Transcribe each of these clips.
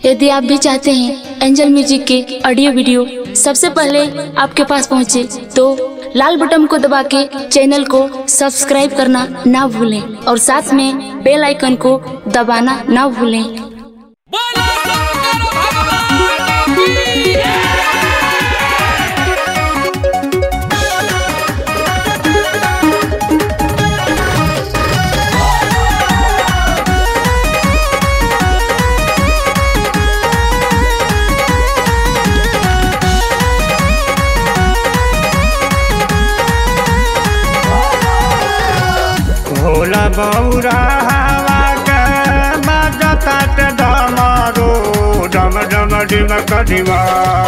यदि आप भी चाहते हैं एंजल म्यूजिक के ऑडियो वीडियो सबसे पहले आपके पास पहुंचे तो लाल बटन को दबा के चैनल को सब्सक्राइब करना ना भूलें और साथ में बेल आइकन को दबाना ना भूलें बोलो शंकर भगवान की भोला बौरा हवा के बजता ते डमरू डम डम डिम कडिमा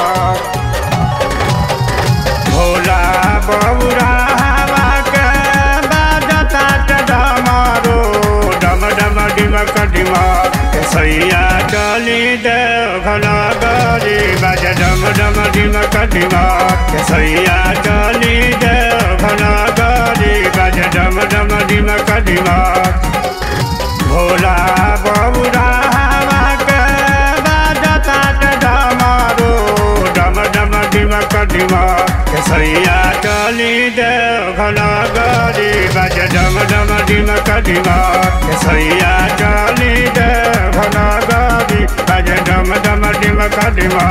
भोला बौरा हवा के बजता ते डमरू डम डम डिम कडिमा सैया चली दे घना गरी बज डम डम डिम कडिमा सैया चली दे घना गरी बज डम डम डिम कडिमा भोला बबुरा हवा के बजता ते डमरू डम डम डिम कडिमा सैया चली दे घना गरी बज डम डम डिम कडिमा सैया चली दे घना गरी बज डम डम डिम कडिमा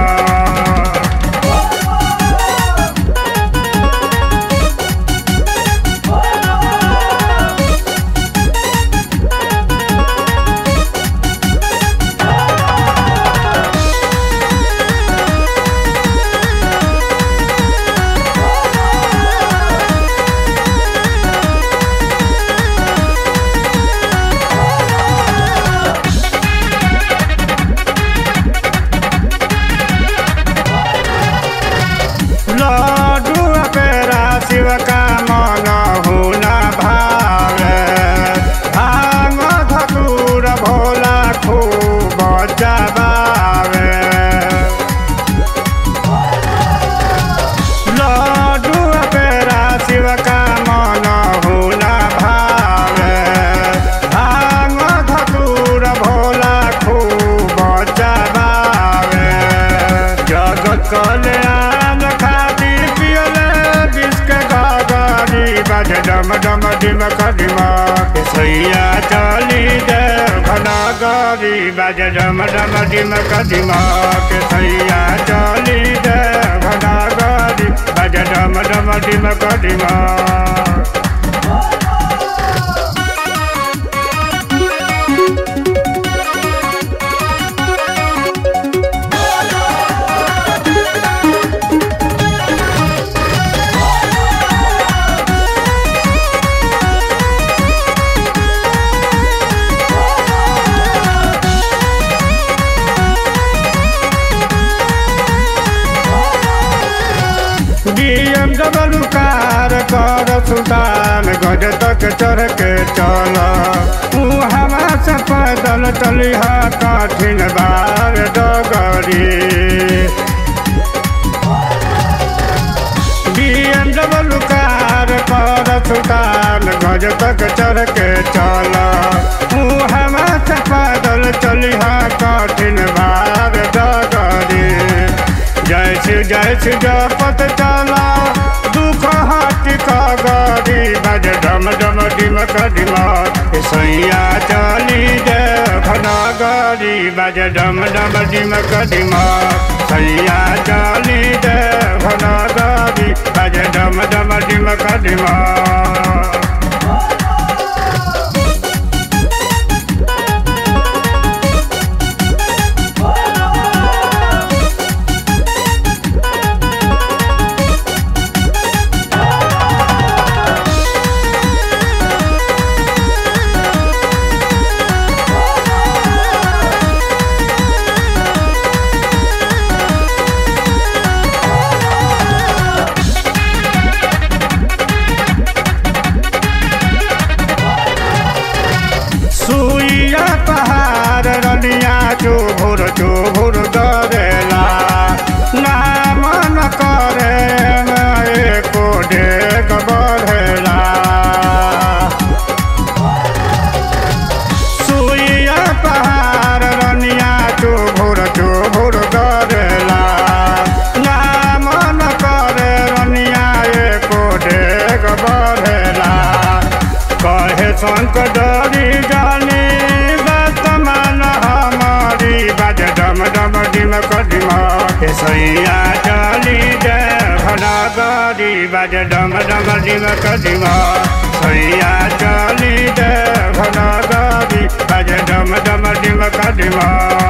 लड्डू पेरा शिव का मन हुना भावे भांग धतूर भोला खूब जबावे लड्डू पेरा शिव का मन हुना भावे भांग धतूर भोला खूब जबावे जगत कल्याण खातिर पियले बिस्क गागारी बज डम डम डिम कडिमा के सैया चली दे घना गारी बज डम डम डिम कडिमा के सैया चली दे घना गारी बज डम डम डिम कडिमा डीएम डबल कार कर सुल्तान गज तक चढ़ के चल तू हवा से पैदल चलिहा कठिन बार डगरी डीएम डबल कार कर सुल्तान गज तक चढ़ के चल तू हवा से पैदल चलिहा कठिन बार डगरी जय श्री जय श्री जपत चला दुख हट गरी बज डम डम डिम कडिमा सैया चली दे घना गरी बज डम डम डिम कडिमा सैया चली दे घना गरी बज डम डम डिम कडिमा बढ़ेला कहे शंकरी जानी वर्तमान हमारी बाज डम डम डिम कदिम हे सैया चली जय भनगरी बाज डम डम डिम कदिम सैया चली जय भनगरी बाज डम डम डिम कदिम